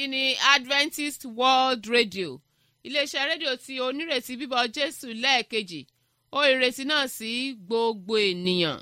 èyí ni adventist world radio iléeṣẹ́ rédíò tí onírètí bíbọ̀ jésù lẹ́ẹ̀kejì ó ìrètí náà sí gbogbo ènìyàn.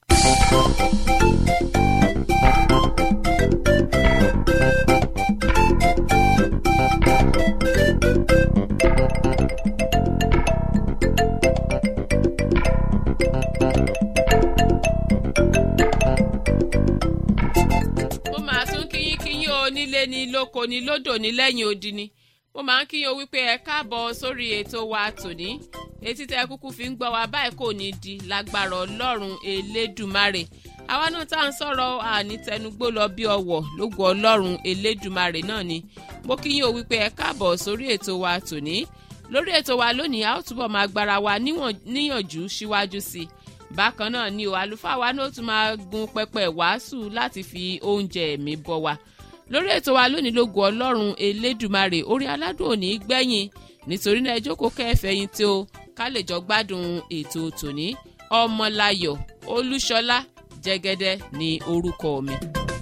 mo máa tún kíyín kíyín o nílé ni lóko ni lódò ní lẹ́yìn odi ni mo máa ń kíyín o wípé ẹ káàbọ̀ sórí ètò wa tòní etí tẹ kúkú fi ń gbọ́ wa báyìí kò ní di lágbára ọlọ́run elédùmarè àwa náà tá à ń sọ̀rọ̀ àní tẹnugbó lọ bí ọwọ̀ lógo ọlọ́run elédùmarè náà ni mo kíyín o wípé ẹ káàbọ̀ sórí ètò wa tòní lórí ètò wa lónìí a ó túbọ̀ máa gbára wa níyànjú síwájú sí i bákan náà ni o àlùfáà wa náà tún máa gun pẹpẹ wàásù láti fi oúnjẹ ẹ̀mí bọ́ wa lórí ètò wa lónìí lógo ọlọ́run elédùmarè orí aládùn òní gbẹ̀yìn nítorí náà ẹ jókòó kẹfẹ́yìn tí o ká lè jọ gbádùn ètò tòní ọmọláyọ̀ olúṣọlá jẹ́gẹ́dẹ́ ní orúkọ mi.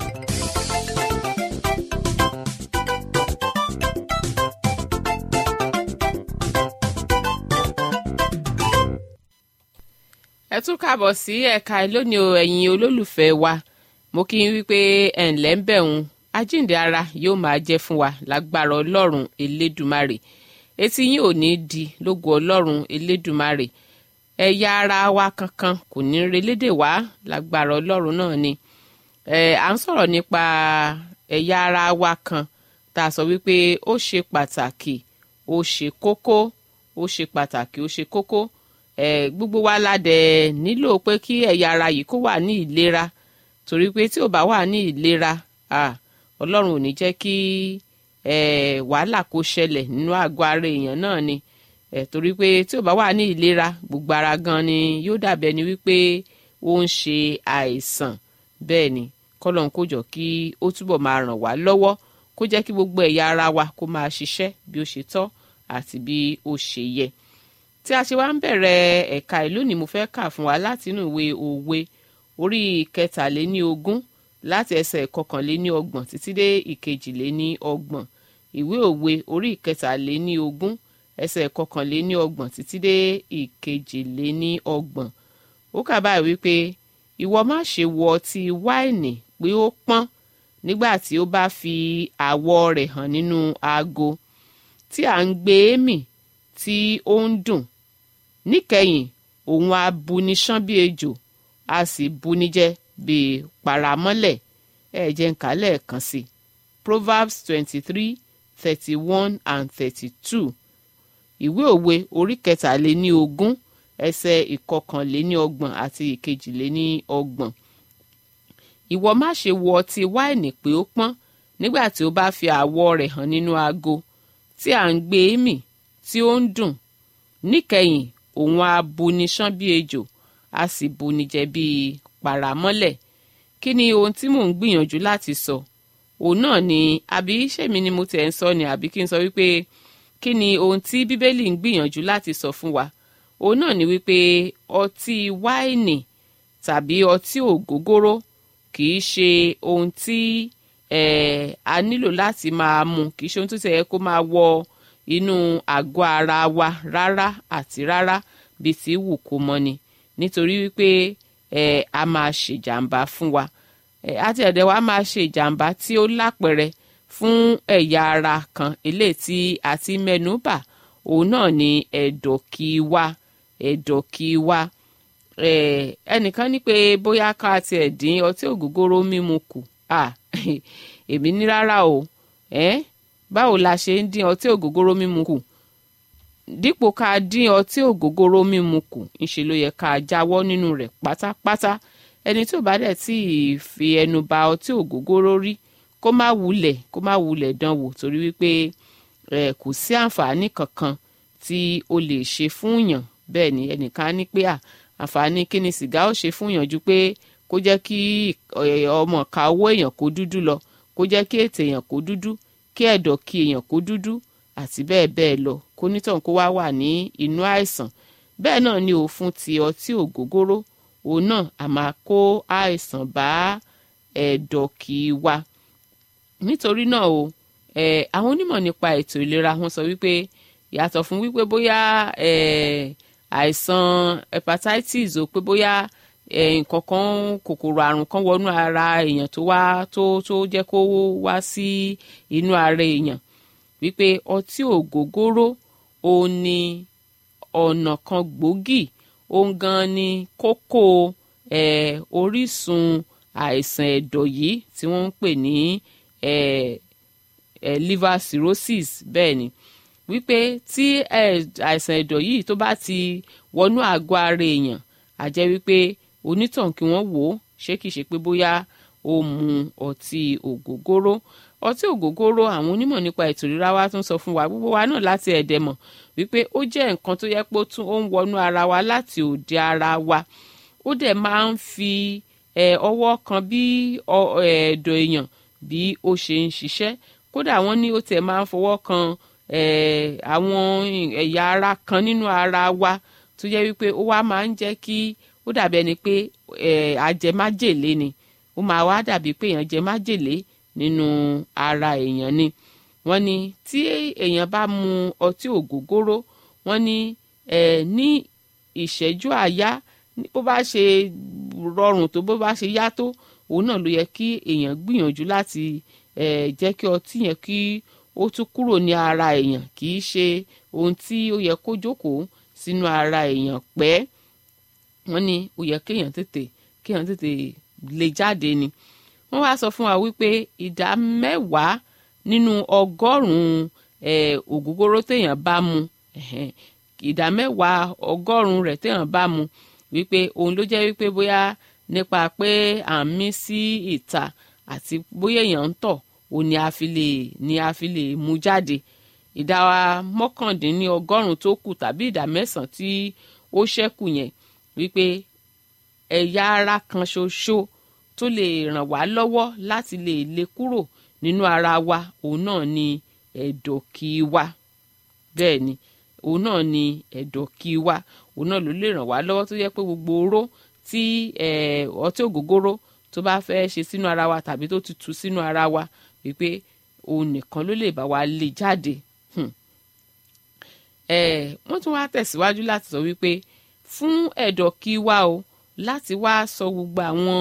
ẹ tún kàbọ̀ sí ẹ̀ka lónìí o ẹ̀yin olólùfẹ́ wa mo kí n wípé ẹ̀ ǹlẹ́ ń bẹ̀ ń ajíǹde ara yóò máa jẹ́ fún wa lágbára ọlọ́run elédùmarè etí yín ò ní di lógo ọlọ́run elédùmarè ẹ̀yà ara wa kankan kò ní relédè wá lágbára ọlọ́run náà ni ẹ̀ à ń sọ̀rọ̀ nípa ẹ̀yà ara wa kan tá a sọ wípé ó ṣe pàtàkì ó ṣe kókó ó ṣe pàtàkì ó ṣe kókó ẹ̀ gbogbo wa la dẹ̀ nílò pé kí ẹ̀yà ara yìí kó wà ní ìlera torí pé tí ò bá wà ní ìlera ọlọ́run ò ní jẹ́ kí wàhálà kó ṣẹlẹ̀ nínú àgọ́ ara èèyàn náà ni torí pé tí ò bá wà ní ìlera gbogbo ara gan ni yóò dàbí ẹni wípé ó ń ṣe àìsàn bẹ́ẹ̀ ni kọ́lọ́n kó jọ kí ó túbọ̀ máa ràn wá lọ́wọ́ kó jẹ́ kí gbogbo ẹ̀yà ara wa kó máa ṣiṣẹ́ bí ó ṣe tọ́ àti bí ó ṣe yẹ tí a ṣe wá ń bẹ̀rẹ̀ ẹ̀ka ìlú ni mo fẹ́ kà fún wa látinú ìwé òwe orí kẹtàléní ogún láti ẹsẹ̀ ìkọkànléní ọgbọ̀n títí dé ìkejìléní ọgbọ̀n ìwé òwe orí ìkẹtàléní ogún ẹsẹ̀ ìkọkànléní ọgbọ̀n títí dé ìkejìléní ọgbọ̀n ó kà báyìí wípé ìwọ má ṣe wọ ọtí wáìnì pé ó pọ́n nígbà tí ó bá fi àwọ̀ rẹ̀ hàn nínú aago tí à ń gbé e mì tí ó ń dùn níkẹyìn òun á buni ṣán bí ejò a sì buni jẹ bíi paramọ́lẹ̀ ẹ jẹ́ ń kà lẹ́ẹ̀kan sí proverbs twenty three thirty one and thirty two ìwé òwe orí kẹtàléní ogún ẹsẹ̀ ìkọkànléní ọgbọ̀n àti ìkejìléní ọgbọ̀n ìwọ má ṣe wọ ọtí wáìnì pé ó pọ́n nígbà tí ó bá fi àwọ̀ rẹ̀ hàn nínú aago tí à ń gbé e mì tí ó ń dùn níkẹyìn òun á buni ṣán bí ejò a sì buni jẹ bíi paramọ́lẹ̀ kí ni ohun tí mò ń gbìyànjú láti sọ òun náà ni àbí ṣèmi ni mo tẹ̀ ń sọ ni àbí kí n sọ wípé kí ni ohun tí bíbélì ń gbìyànjú láti sọ fún wa òun náà ni wípé ọtí wáìnì tàbí ọtí ògógóró kì í ṣe ohun tí eh, a nílò láti máa mu kì í ṣe ohun tó tẹ̀ yẹ kó máa wọ inú àgọ́ ara wa rárá àti rárá bíi ti wù kó mọ́ ni nítorí wípé ẹ a máa ṣe ìjàmbá fún wa ẹ àti ẹ̀dẹ̀ wa máa ṣe ìjàmbá tí ó lápẹẹrẹ fún ẹ̀yà ara kan eléyìí tí a ti mẹ́nu bà òun náà ni ẹ̀dọ̀ kì í wá ẹ̀dọ̀ kì í wá ẹ ẹnìkan ní pé bóyá ká tiẹ̀ dín ọtí ògógóró mímu kù à èmi ní rárá o ẹ báwo la ṣe ń dín ọtí ògógóró mímu kù dípò ká dín ọtí ògógóró mímu kù ńṣe ló yẹ ká jáwọ́ nínú rẹ̀ pátápátá ẹni tí ò bá dẹ̀ tí ì fi ẹnu ba ọtí ògógóró rí kó má wulẹ̀ kó má wulẹ̀ dán wò torí wípé ẹ kò sí àǹfààní kankan tí o lè ṣe fún yàn bẹ́ẹ̀ ni ẹnìkan ní pé à àǹfààní kí ni sìgá ó ṣe fún yàn ju pé kó jẹ́ kí ọmọ ka owó èèyàn kó dúdú lọ kó jẹ́ kí ètè èèyàn kó dúdú kí ẹ̀dọ̀ kí èèyàn kó dúdú àti bẹ́ẹ̀ bẹ́ẹ̀ lọ kó nítàn kó wá wà ní inú àìsàn bẹ́ẹ̀ náà ni òfun ti ọtí ògógóró òun náà a máa kó àìsàn bá ẹ̀dọ̀ kì í wa nítorí náà o eh, àwọn onímọ̀ nípa ètò ìlera wọn sọ wípé yàtọ̀ fún wípé bóyá eh, àìsàn hepatitis o pé bóyá nǹkan kan kòkòrò àrùn kan wọnú ara èèyàn tó wá tó tó jẹ́ kó wá sí inú ara èèyàn wípé ọtí ògógóró òun ni ọ̀nà kan gbòógì òun gan ni kókó eh, orísun àìsàn ẹ̀dọ̀ yìí tí wọ́n ń pè ní eh, eh, liver cirrhosis bẹ́ẹ̀ ni wípé tí àìsàn ẹ̀dọ̀ yìí tó bá ti wọnú àgọ́ ara èèyàn á jẹ́ wípé onítàn kí wọ́n wò ó ṣé kìí ṣe pé bóyá ó mu ọtí ògógóró ọtí ògógóró àwọn onímọ̀ nípa ètò ìlera wa tún sọ fún wa gbogbo wa náà láti ẹ̀dẹ̀ mọ̀ wípé ó jẹ́ nǹkan tó yẹ pé ó tún ó ń wọnú ara wa láti òde ara wa ó dẹ̀ máa ń fi ọwọ́ kan bí ẹ̀dọ̀ èèyàn bí ó ṣe ń ṣiṣẹ́ kódà wọ́n ní ó tẹ̀ máa ń fọwọ́ kan àwọn ẹ̀yà ara kan nínú ara wa tó jẹ́ wípé ó wá máa ń jẹ́ kí ó dàbí ẹni pé àjẹmájèlé ni ó máa wá dàbí pé èèyàn jẹ májèlé nínú ara èèyàn ni wọ́n ní tí èèyàn bá mu ọtí ògógóró wọ́n ní ní ìṣẹ́jú àyá bó bá ṣe rọrùn tó bó bá ṣe yá tó òun náà ló yẹ kí èèyàn gbìyànjú láti jẹ́ kí ọtí yẹn kí ó tún kúrò ní ara èèyàn kì í ṣe ohun tí ó yẹ kó jókòó sínú ara èèyàn pẹ́ wọ́n ní ó yẹ kéèyàn tètè kéèyàn tètè lè jáde ni wọ́n wá sọ fún wa wípé ìdá mẹ́wàá nínú ọgọ́rùn-ún ògógóró téèyàn bá mu ìdá mẹ́wàá ọgọ́rùn-ún rẹ̀ téèyàn bá mu wípé òun ló jẹ́ wípé bóyá nípa pé à ń mí sí ìta àti bóyá èèyàn ń tọ̀ òun ni a fi lè ni a fi lè mú jáde ìdá mọ́kàndínní ọgọ́rùn-ún tó kù tàbí ìdá mẹ́sàn-án tí ó ṣẹ́kù yẹn wípé ẹ̀yà ara kan ṣoṣo tó lè ràn wá lọ́wọ́ láti lè lè kúrò nínú ara wa òun náà ni ẹ̀dọ̀kì wa bẹ́ẹ̀ ni òun náà ni ẹ̀dọ̀kì wa òun náà ló lè ràn wá lọ́wọ́ tó yẹ pé gbogbo oró tí ọtí ògógóró tó bá fẹ́ ṣe sínú ara wa tàbí tó ti tu sínú ara wa wípé òun nìkan ló lè bá wa lè jáde wọ́n tún wá tẹ̀síwájú láti sọ wípé fún ẹ̀dọ̀kì wa o láti wá sọ gbogbo àwọn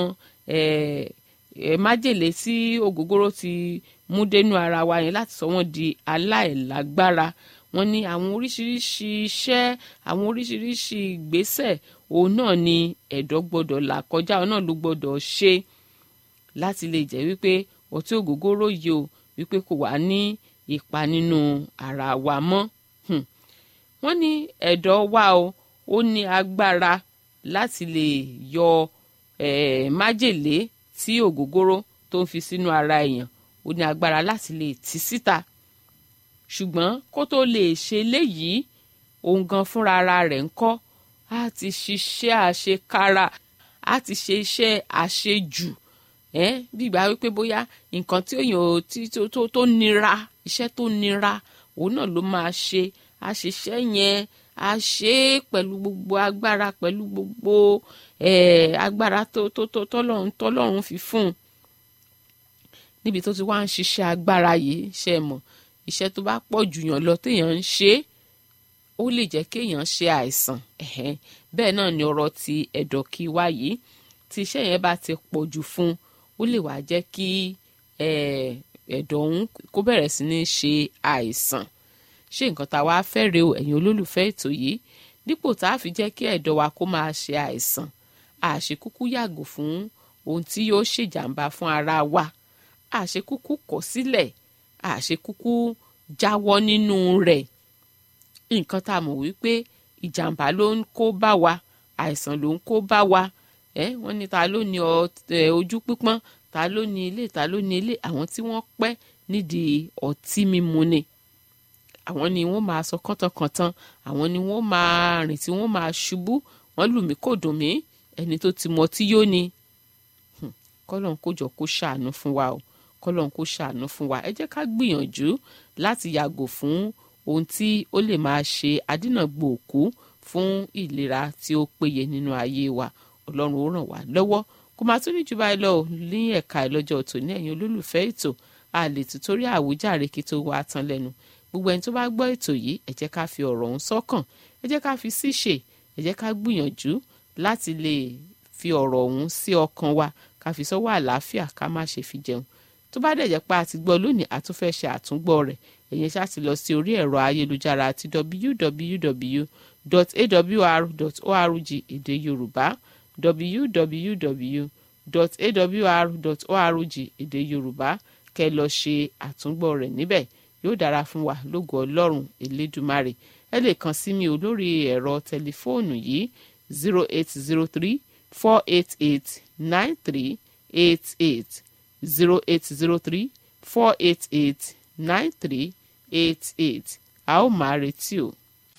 májèlé tí ògógóró ti mú dénú ara wa yẹn láti sọ wọ́n di aláìlágbára wọ́n ní àwọn oríṣiríṣi iṣẹ́ àwọn oríṣiríṣi ìgbésẹ̀ òun náà ni ẹ̀dọ̀ gbọ́dọ̀ là kọjá òun náà ló gbọ́dọ̀ ṣe láti lè jẹ́ wípé ọtí ògógóró yìí o wípé kò wá ní ipa nínú ara wa mọ́ wọ́n ní ẹ̀dọ̀ wa o ó ní agbára láti lè yọ eh, májèlé tí ògógóró tó ń fi sínú ara èèyàn ó ní agbára láti lè tì síta ṣùgbọ́n kó tó lè ṣe léyìí òun gan fúnra ara rẹ̀ ń kọ́ á ti ṣiṣẹ́ àṣekára á ti ṣe iṣẹ́ àṣejù ẹ́ bí ìgbà wípé bóyá nǹkan tí èèyàn tí tó tó tó nira iṣẹ́ tó nira òun náà ló máa ṣe àṣiṣẹ́ yẹn a ṣe é pẹ̀lú gbogbo agbára pẹ̀lú gbogbo agbára tó tó tó tọ́lọ́run tọ́lọ́run fi fún un níbi tó ti wá ń ṣiṣẹ́ agbára yìí ṣe mọ̀ iṣẹ́ tó bá pọ̀ jù yàn lọ téèyàn ń ṣe ó lè jẹ́ kéèyàn ṣe àìsàn bẹ́ẹ̀ náà ni ọ̀rọ̀ ti ẹ̀dọ̀ kí wá yìí tí iṣẹ́ yẹn bá ti pọ̀ jù fún ó lè wá jẹ́ kí ẹ̀dọ̀ ọ̀hún kó bẹ̀rẹ̀ sí ní ṣe àìsàn ṣé nǹkan tá a wá fẹ́ rèé o ẹ̀yin olólùfẹ́ ètò yìí dípò tá a fi jẹ́ kí ẹ̀dọ̀ wa kó máa ṣe àìsàn àṣekúkú yàgò fún ohun tí yóò ṣèjàmbá fún ara wa àṣekúkú kọ̀ sílẹ̀ àṣekúkú jáwọ́ nínú rẹ̀ nǹkan tá a mọ̀ wípé ìjàmbá ló ń kó bá wa àìsàn ló ń kó bá wa ẹ wọ́n ní ta ló ní ojú pípọ́n ta ló ní ilé ta ló ní ilé àwọn tí wọ́n pẹ́ nídìí ọtí mímu ni àwọn ni wọ́n máa sọ kọ́tànkọ́tàn àwọn ni wọ́n máa rìn tí wọ́n máa ṣubú wọ́n lù mí kò dùn mí ẹni tó ti mọ tí yóò ní kọ́lọ́n kó jọ kó ṣàánú fún wa o kọ́lọ́n kó ṣàánú fún wa ẹ jẹ́ ká gbìyànjú láti yàgò fún ohun tí ó lè máa ṣe adínàgbò òkú fún ìlera tí ó péye nínú ayé wa ọlọ́run ó ràn wá lọ́wọ́ kó máa tún ní jù báyìí lọ ní ẹ̀ka ìlọ́jọ́ tòní ẹ̀yin olólùfẹ́ ètò a lè tún torí àwíjàre kí tó wá tán lẹ́nu gbogbo ẹni tó bá gbọ́ ètò yìí ẹ jẹ́ ká fi ọ̀rọ̀ ọ̀hún sọ́kàn ẹ jẹ́ ká fi síṣe ẹ jẹ́ ká gbìyànjú láti lè fi ọ̀rọ̀ ọ̀hún sí ọkàn wa ká fi sọ́wọ́ àlàáfíà ká má ṣe fi jẹun tó bá dẹ̀ jẹ́ pé a ti gbọ́ lónìí a tún fẹ́ ṣe àtúngbọ́ rẹ̀ ẹ̀yin ṣáà ti lọ sí orí ẹ̀rọ ayélujára àti www.awr.org èdè yorùbá www.awr.org èdè yorùbá kẹ́ lọ ṣe àtúngbọ́ rẹ̀ níbẹ̀ yóò dára fún wa lógo ọlọ́run elédùmarè ẹ lè kàn sí mi ò lórí ẹ̀rọ tẹlifóònù yìí zero eight zero three four eight eight nine three eight eight zero eight zero three four eight eight nine three eight eight a ó máa retí o.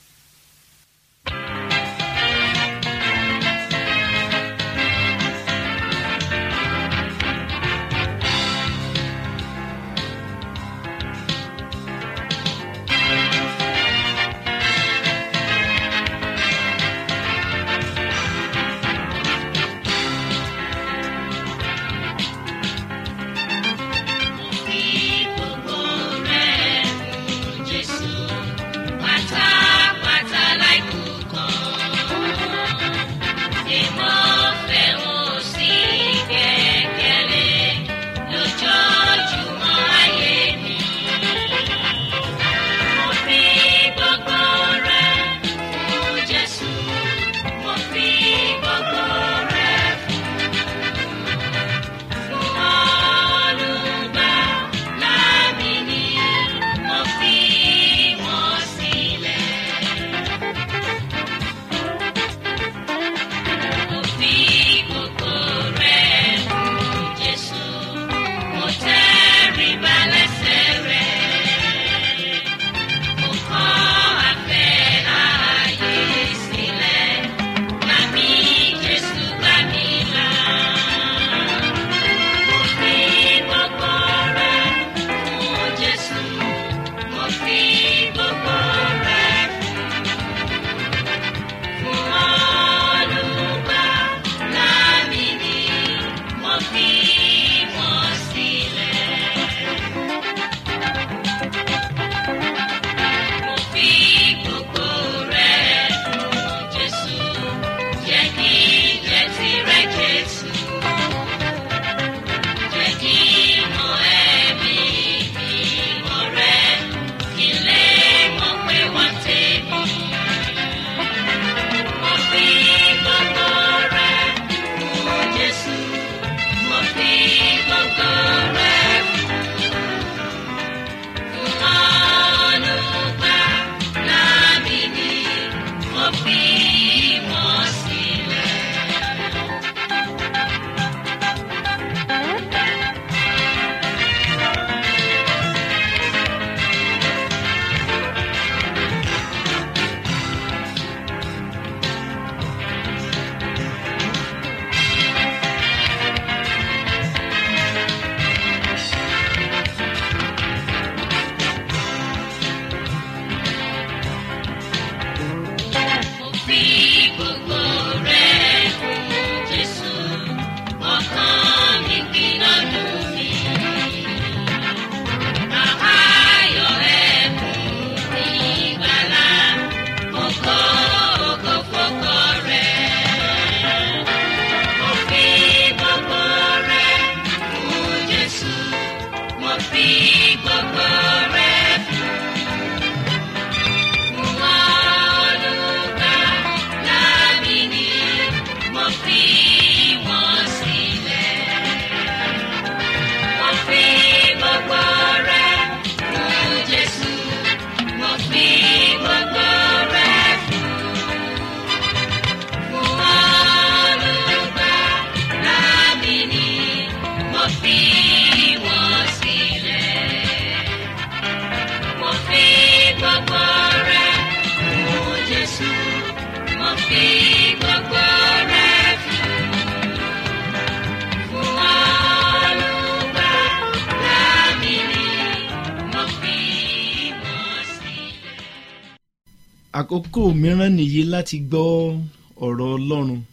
àkókò mìíràn nìyí láti gbọ́ ọ̀rọ̀ ọlọ́run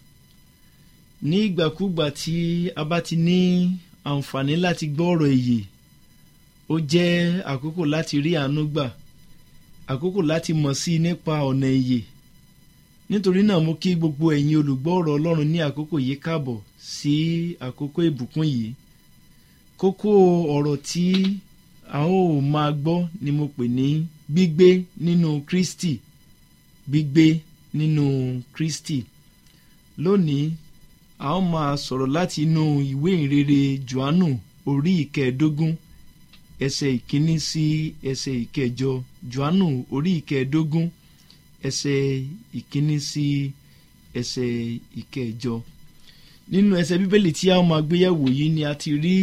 ní ìgbàkúgbà tí a bá ti ní àǹfààní láti gbọ́ ọ̀rọ̀ èyí ó jẹ́ àkókò láti rí àánú gbà àkókò láti mọ̀ sí i nípa ọ̀nà ìyè nítorí náà mo kí gbogbo ẹ̀yin olùgbọ́ ọ̀rọ̀ ọlọ́run ní àkókò yìí káàbọ̀ sí àkókò ìbùkún yìí kókó ọ̀rọ̀ tí a ó máa gbọ́ ni mo pè ní gbígbé nínú Kristi gbígbé nínú Kristi lónìí a ó máa sọ̀rọ̀ láti inú ìwé ìrere Jòhánù orí ìkẹẹ̀ẹ́dógún ẹsẹ̀ ìkíní sí ẹsẹ̀ ìkẹjọ Jòhánù orí ìkẹẹ̀ẹ́dógún ẹsẹ̀ ìkíní sí ẹsẹ̀ ìkẹjọ nínú ẹsẹ̀ bíbélì tí a ó máa gbéyẹ̀wò yìí ni a ti rí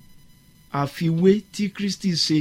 àfiwé tí Kristi ṣe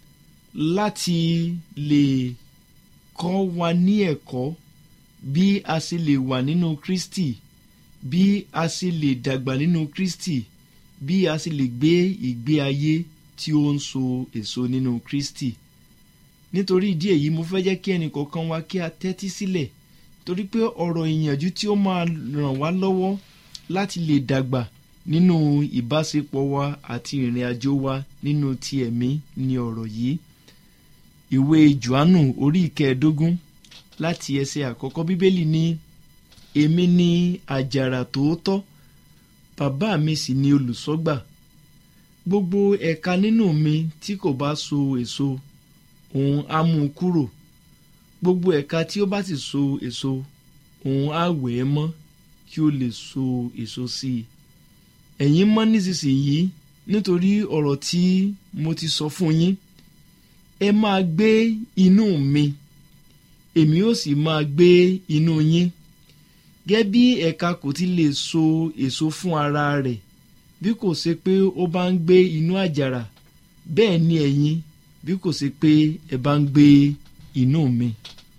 láti lè kọ́ wa ní ẹ̀kọ́ bí a ṣe lè wà nínú Kristi bí a ṣe lè dàgbà nínú Kristi bí a ṣe lè gbé ìgbé ayé tí ó ń so èso nínú Kristi nítorí ìdí èyí mo fẹ́ jẹ́ kí ẹnì kọ̀ọ̀kan wa kí a tẹ́tí sílẹ̀ torí pé ọ̀rọ̀ ìyànjú tí ó máa ràn wá lọ́wọ́ láti lè dàgbà nínú ìbáṣepọ̀ wa àti ìrìn àjò wa nínú ti ẹ̀mí ni ọ̀rọ̀ yìí ìwé Jòhánù orí ìkẹẹ̀ẹ́dógún láti ẹsẹ̀ àkọ́kọ́ bíbélì ní èmi ni àjàrà tòótọ́ bàbá mi sì ni olùṣọ́gbà gbogbo ẹ̀ka nínú mi tí kò bá so èso òun á mú un kúrò gbogbo ẹ̀ka tí ó bá sì so èso òun á wẹ̀ ẹ́ mọ́ kí ó lè so èso sí i ẹ̀yin mọ́ nísinsìnyí nítorí ọ̀rọ̀ tí mo ti sọ fún yín ẹ máa gbé inú mi èmi ó sì máa gbé inú yín gẹ́gẹ́ bí ẹ̀ka kò ti lè so èso fún ara rẹ̀ bí kò ṣe pé ó bá ń gbé inú àjàrà bẹ́ẹ̀ ni ẹ̀yin bí kò ṣe pé ẹ bá ń gbé inú mi.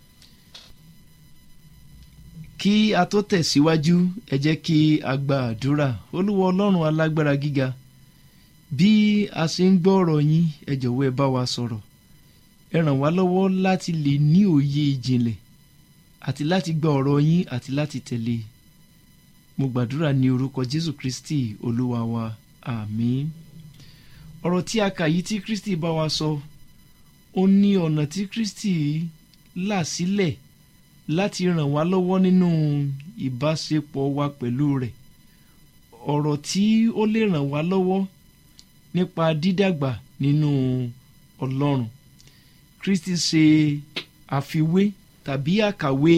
kí a tó tẹ̀síwájú ẹ jẹ́ kí a gba àdúrà olúwa ọlọ́run alágbára gíga bí a ṣe ń gbọ́ ọ̀rọ̀ yín ẹ jọ̀wọ́ ẹ bá wa sọ̀rọ̀ ẹ ràn wá lọ́wọ́ láti lè ní òye ìjìnlẹ̀ àti láti gba ọ̀rọ̀ yín àti láti tẹ̀lé mo gbàdúrà ní orúkọ jésù kristi olúwa wa àmín ọ̀rọ̀ tí a kà yìí tí kristi bá wa sọ ó ní ọ̀nà tí kristi là sílẹ̀ láti ràn wá lọ́wọ́ nínú ìbáṣepọ̀ wa pẹ̀lú rẹ̀ ọ̀rọ̀ tí ó lè ràn wá lọ́wọ́ nípa dídàgbà nínú ọlọ́run kristi ṣe àfiwé tàbí àkàwé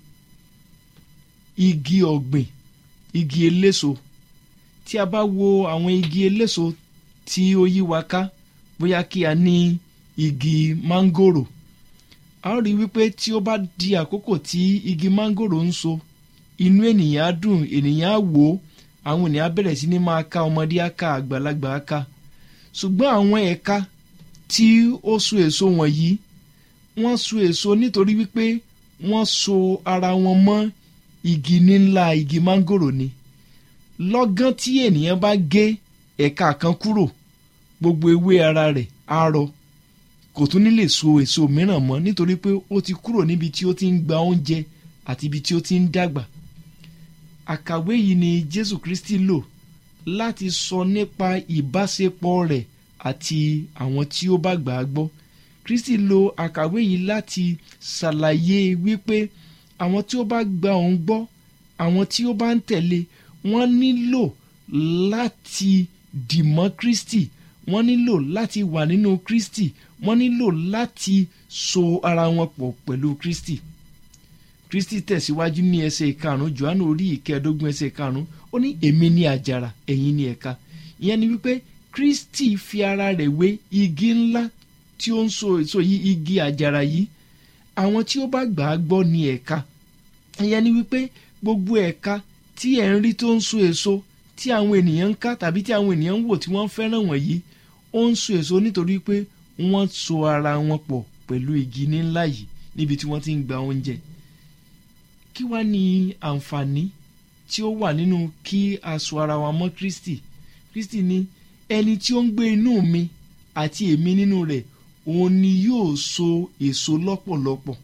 igi ọ̀gbìn igi eléso tí a bá wo àwọn igi eléso tí ó yí wa ká bóyá kí a ní igi mángòrò a ó rí wípé tí ó bá di àkókò tí igi mángòrò ń so inú ènìyàn á dùn ènìyàn á wò ó àwọn ènìyàn á bẹ̀rẹ̀ sí ní máa ká ọmọdé á ká àgbàlagbà á ká ṣùgbọ́n àwọn ẹ̀ka tí ó so èso wọ̀nyí wọ́n so èso nítorí wípé wọ́n so ara wọn mọ́ igi níńlá igi mángòrò ni lọ́gán tí ènìyàn bá gé ẹ̀ka kan kúrò gbogbo ewé ara rẹ̀ á rọ kò tún ní lè so èso mìíràn mọ́ nítorí pé ó ti kúrò níbi tí ó ti ń gba oúnjẹ àti ibi tí ó ti ń dàgbà àkàwé yìí ni Jésù Kristi lò láti sọ nípa ìbáṣepọ̀ rẹ̀ àti àwọn tí ó bá gbà á gbọ́ Kristi lo àkàwé yìí láti ṣàlàyé wípé àwọn tí ó bá gba òun gbọ́ àwọn tí ó bá ń tẹ̀lé wọ́n nílò láti dìmọ́ Kristi wọ́n nílò láti wà nínú Kristi wọ́n nílò láti so ara wọn pọ̀ pẹ̀lú Kristi Kristi tẹ̀síwájú ní ẹsẹ̀ ìkarùn Jòhánù orí ìkẹẹ̀ẹ́dógún ẹsẹ̀ ìkarùn ó ní èmi ni àjàrà ẹ̀yin ni ẹ̀ka ìyẹn ni wípé Kristi fi ara rẹ̀ wé igi ńlá tí ó ń so èso yìí igi àjàrà yìí àwọn tí ó bá gbà á gbọ́ ni ẹ̀ka ìyẹn ni wípé gbogbo ẹ̀ka tí ẹ̀ ń rí tó ń so èso tí àwọn ènìyàn ń ká tàbí tí àwọn ènìyàn ń wò tí wọ́n fẹ́ràn wọ̀nyí ó ń so èso nítorí pé wọ́n so ara wọn pọ̀ pẹ̀lú igi ńlá yìí níbi tí wọ́n ti ń gba oúnjẹ kí wá ní àǹfààní tí ó wà nínú kí a so ara wa mọ́ Kristi Kristi ní ẹni tí ó ń gbé inú mi àti èmi nínú rẹ̀ òun ni yóò so èso lọ́pọ̀lọpọ̀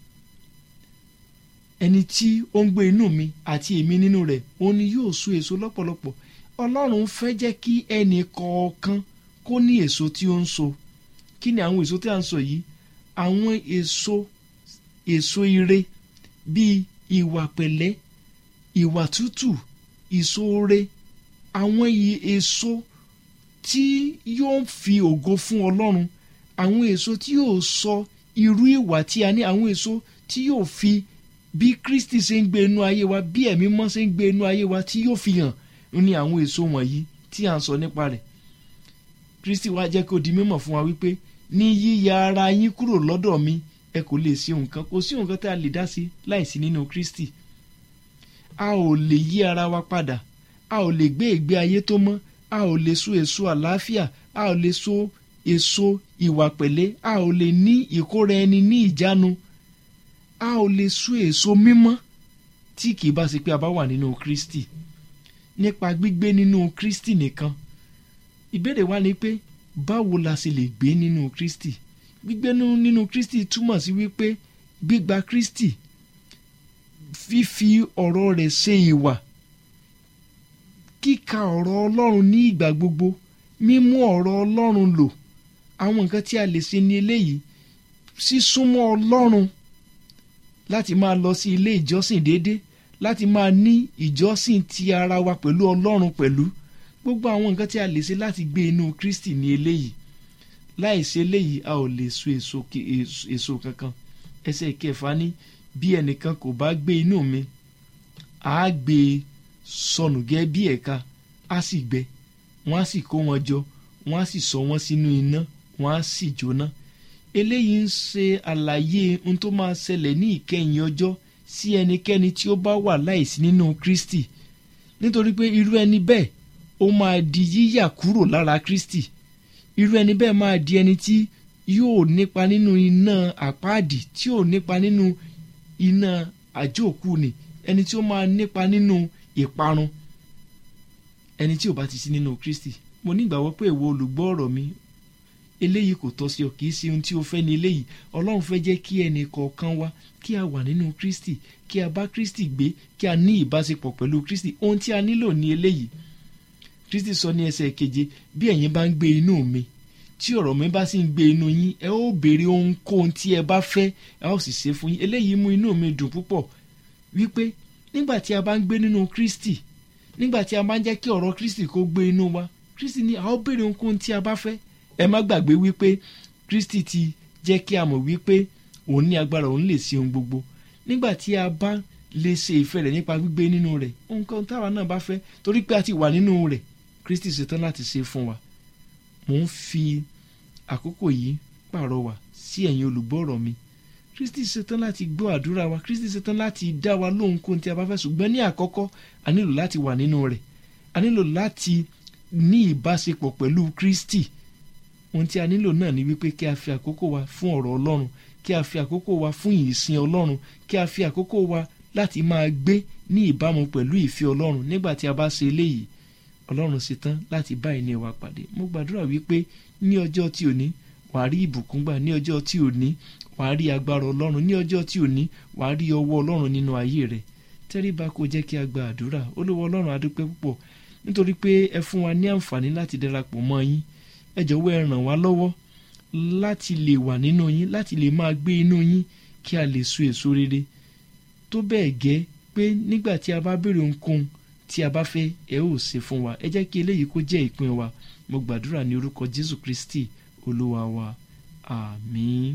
ẹni tí ó ń gbé inú mi àti èmi nínú rẹ̀ òun ni yóò so èso lọ́pọ̀lọpọ̀ Ọlọ́run fẹ́ jẹ́ kí ẹnì kọ̀ọ̀kan kó ní èso tí ó ń so kí ni àwọn èso tí a ń sọ yìí àwọn èso èso ire bíi ìwà pẹ̀lẹ́ ìwà tútù ìṣoore àwọn èso tí yóò fi ògo fún ọlọ́run àwọn èso tí yóò sọ irú ìwà tí a ní àwọn èso tí yóò fi bí kristi ṣe ń gbé inú ayé wa bí ẹ̀mí mọ́ ṣe ń gbé inú ayé wa tí yóò fi hàn ní àwọn èso wọ̀nyí tí à ń sọ nípa rẹ̀ kristi wá jẹ́ kó di mímọ̀ fún wa wípé ní yíya ara yín kúrò lọ́dọ̀ mi ẹ kò lè ṣe nǹkan kò sí nǹkan tá a lè dá sí láìsí nínú kristi a ò lè yí ara wa padà a ò lè gbé ìgbé ayé tó mọ́ a ò lè so èso àlàáfíà a ò lè so èso ìwà pẹ̀lẹ́ a ò lè ní ìkóra ẹni ní ìjánu a ò lè so èso mímọ́ tí kì í bá ṣe pé a bá wà nínú kristi nípa gbígbé nínú kristi nìkan ìbéèrè wa ni pé báwo la ṣe lè gbé nínú kristi gbígbé nínú kristi túmọ̀ sí wípé gbígba kristi fífi ọ̀rọ̀ rẹ̀ ṣe ìwà kíka ọ̀rọ̀ ọlọ́run ní ìgbà gbogbo mímú ọ̀rọ̀ ọlọ́run lò àwọn nǹkan tí a lè ṣe ní eléyìí sísúnmọ́ ọlọ́run láti máa lọ sí ilé ìjọsìn déédé láti máa ní ìjọsìn ti ara wa pẹ̀lú ọlọ́run pẹ̀lú gbogbo àwọn nǹkan tí a lè ṣe láti gbé inú kristi ní eléyìí láì ṣe eléyìí a ò lè so èso èso kankan ẹsẹ̀ kẹfà ní bí ẹnìkan kò bá gbé inú mi àá gbé e sọnù gẹ́ bí ẹ̀ka á sì gbẹ wọ́n á sì kó wọn jọ wọ́n á sì sọ wọ́n sínú iná wọ́n á sì jóná eléyìí ń ṣe àlàyé ohun tó máa ṣẹlẹ̀ ní ìkẹyìn ọjọ́ sí ẹnikẹ́ni tí ó bá wà láìsí nínú Kristi nítorí pé irú ẹni bẹ́ẹ̀ ó máa di yíyà kúrò lára Kristi irú ẹni bẹ́ẹ̀ máa di ẹni tí yóò nípa nínú iná àpáàdì tí yóò nípa nínú iná àjóòkú ni ẹni tí ó máa nípa nínú ìparun ẹni tí ò bá ti sí nínú Kristi mo nígbàgbọ́ pé ìwọ olùgbọ́ ọ̀rọ̀ mi eléyìí kò tọ́ sí ọ kì í ṣe ohun tí o fẹ́ ní eléyìí ọlọ́run fẹ́ jẹ́ kí ẹnì kọ̀ọ̀kan wa kí a wà nínú Kristi kí a bá Kristi gbé kí a ní ìbáṣepọ̀ pẹ̀lú Kristi ohun tí a nílò ní eléyìí Kristi sọ ní ẹsẹ̀ keje bí ẹ̀yin bá ń gbé inú mi tí ọ̀rọ̀ mi bá sì ń gbé inú yín ẹ ó béèrè ohunkóhun tí ẹ bá fẹ́ ẹ ó sì ṣe fún yín eléyìí mú inú mi dùn púpọ̀ wípé nígbà tí a bá ń gbé nínú Kristi nígbà tí a máa ń jẹ́ kí ọ̀rọ̀ Kristi kó gbé inú wa Kristi ní a ó béèrè ohunkóhun tí a bá fẹ́ ẹ má gbàgbé wípé Kristi ti jẹ́ kí a mọ̀ wípé òun ní agbára òun lè ṣe ohun gbogbo nígbà tí a bá lè ṣe ìfẹ́ rẹ̀ nípa gbígbé nínú rẹ̀ nǹkan táwa náà bá fẹ́ torí pé a ti wà nínú rẹ̀ Kristi ṣetán láti ṣe fún wa mò ń fi àkókò yìí pàrọwà sí ẹ̀yin olùgbọ́rọ̀ mi Kristi ṣetán láti gbọ́ àdúrà wa Kristi ṣetán láti dá wa lóhùn kóhun tí a bá fẹ́ ṣùgbọ́n ní àkọ́kọ́ a nílò láti wà nínú rẹ̀ a nílò láti ní ìbáṣepọ̀ pẹ̀lú Kristi ohun tí a nílò náà ni wípé kí a fi àkókò wa fún ọ̀rọ̀ Ọlọ́run kí a fi àkókò wa fún ìsìn Ọlọ́run kí a fi àkókò wa láti máa gbé ní ìbámu pẹ̀lú ìfẹ́ Ọlọ́run nígbà tí a bá ṣe eléyìí Ọlọ́run ṣetán láti bá ẹni wa pàdé mo gbàdúrà wípé ní ọjọ́ tí ò ní wàá rí ìbùkún gbà ní ọjọ́ tí ò ní wàá rí agbára Ọlọ́run ní ọjọ́ tí ò ní wàá rí ọwọ́ Ọlọ́run nínú ayé rẹ̀ tẹ́ríba kó jẹ́ kí a gba àdúrà olówó Ọlọ́run adúpẹ́ púpọ̀ nítorí pé ẹ fún wa ní àǹfààní láti darapọ̀ mọ́ yín ẹ jọ̀wọ́ ẹ ràn wá lọ́wọ́ láti lè wà nínú yín láti lè máa gbé inú yín kí a lè so èso rere tó bẹ́ẹ̀ gẹ́ pé nígbà tí a bá béèrè ohunkóhun tí a bá fẹ́ ẹ ó ṣe fún wa ẹ jẹ́ kí eléyìí kó jẹ́ ìpín wa mo gbàdúrà ní orúkọ Jésù Kristi olúwa wa àmín.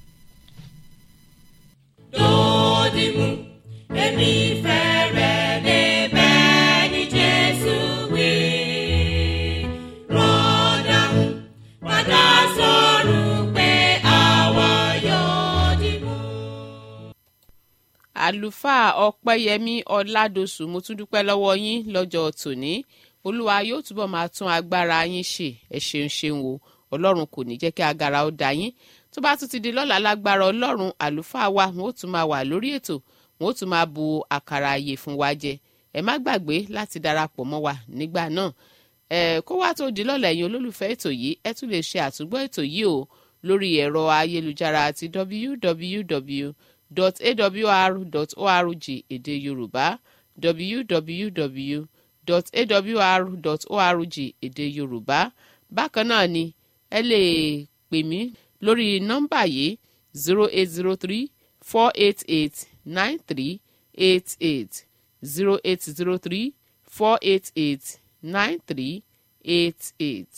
dòdìmú èmi fẹ́ rẹ̀ débẹ̀ ní Jésù wí. Rọ́dàmú padà sọ̀rọ̀ pé àwa yóò dìmú. àlùfáà ọpẹ́yẹmí ọládọ̀sù mo tún dúpẹ́ lọ́wọ́ yín lọ́jọ́ tòní olúwa yóò túbọ̀ máa tún agbára yín ṣe ẹ ṣeun ṣeun o ọlọ́run kò ní jẹ́ kí agara ó da yín tó bá tún ti di lọ́la lágbára ọlọ́run àlùfáà wa wọn ó tún máa wà lórí ètò wọn ó tún máa bu àkàrà ààyè fún wa jẹ ẹ má gbàgbé láti darapọ̀ mọ́ wa nígbà náà ẹ kó wá tó di lọ́la ẹ̀yin olólùfẹ́ ètò yìí ẹ tún lè ṣe àtúgbọ́ ètò yìí o lórí ẹ̀rọ ayélujára àti www.awr.org èdè yorùbá www.awr.org èdè yorùbá bákan náà ni ẹ lè pè mí lórí nọ́mbà yìí zero eight zero three four eight eight nine three eight eight zero eight zero three four eight eight nine three eight eight.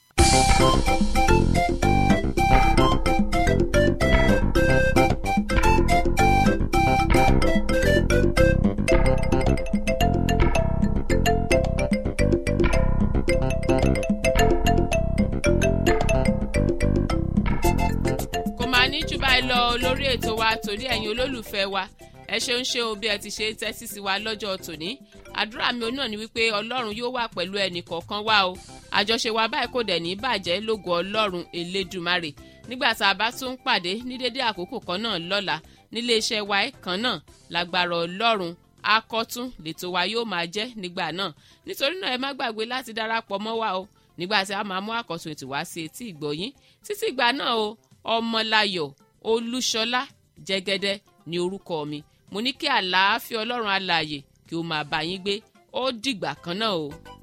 kò máa ní jù báyìí lọ lórí ètò wa torí ẹ̀yin olólùfẹ́ wa ẹ ṣeun ṣe o bí ẹ ti ṣe ń tẹ́tí sí wa lọ́jọ́ tòní àdúrà mi náà ni wípé ọlọ́run yóò wà pẹ̀lú ẹnì kọ̀ọ̀kan wa o àjọṣe wa báyìí kò dẹ̀ ní bàjẹ́ lógo ọlọ́run elédùmarè nígbà tá a bá tún pàdé ní dédé àkókò kan náà lọ́la nílé iṣẹ́ wa kan náà lágbára ọlọ́run akọ́tún lètò wa yóò máa jẹ́ nígbà náà nítorí náà ẹ má gbàgbé láti darapọ̀ mọ́ wa o nígbà tí a máa mú àkọ́tún ètò wá sí etí ìgbọ̀yín títí ìgbà náà o ọmọláyọ̀ olúṣọlá jẹ́gẹ́dẹ́ ní orúkọ mi mo ní kí àlàáfíà ọlọ́run alààyè kí ó máa bá yín gbé ó dìgbà kan náà o.